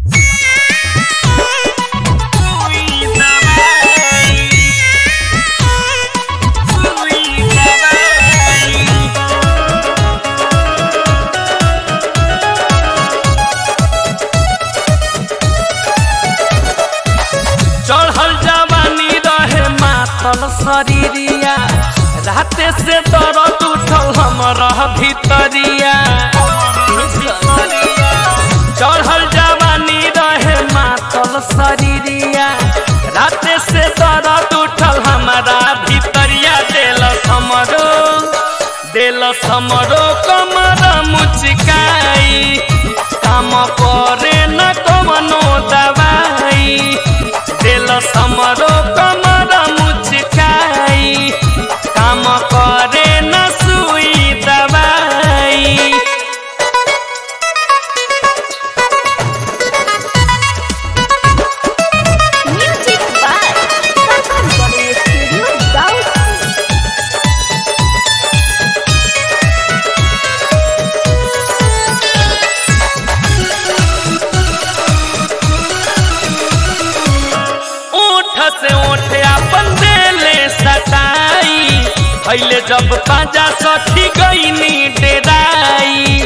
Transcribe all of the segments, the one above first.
चढ़ल जवानी रहे मातल शरीरिया राते से दर्द उठल हमरा भीतरिया चढ़ल जवानी रहे मातल शरीरिया राते से दर्द उठल हमरा भीतरिया दिल हमरो दिल हमरो कमर मुचकाई काम करे न कवनो दवाई दिल हमरो कमर मुचकाई काम करे न सुई दवाई Music by Kakan Body Studio Daud. ओठ से ओठ अपन देले सटाई पहले जब पाजा सखी गईनी डेराई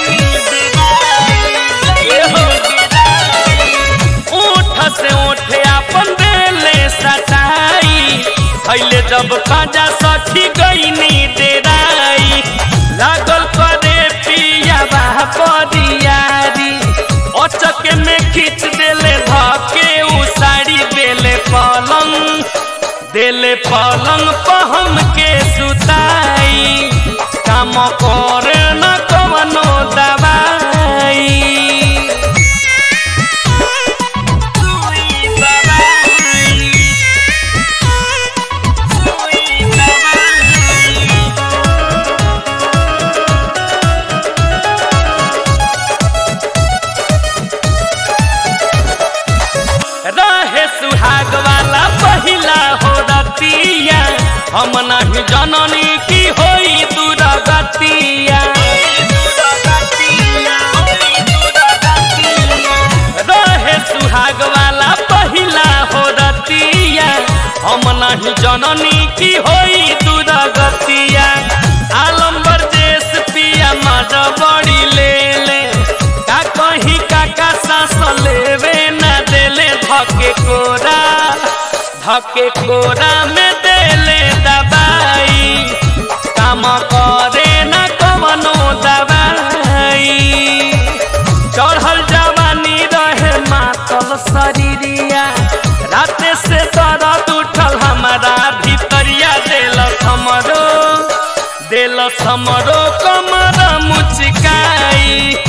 एहो। ओठ से ओठ अपन देले सटाई पहले जब पाजा सखी गईनी डेराई लागल करे पिया बाह परियारी अचके में खींच देले धके उ साड़ी देले पलंग देले पलंग पहम के सुताई काम करे न कवनो दवाई रहे सुहाग वाला पहिला हो रतिया हम नहीं जननी की होई दुरागतिया रहे सुहाग वाला पहिला हो रतिया हम नहीं जननी की होई दुरागतिया आलम्बर देश पिया मज बड़ी ले ले का कहीं काका सास लेवे न देले धके कोरा धके कोरा में देले दबाई काम करे न कवनो दवाई चढ़ल जवानी रहे मातल शरीरिया राते से दर्द उठल हमारा भीतरिया दिल हमरो दिल हमरो कमर मुचकाई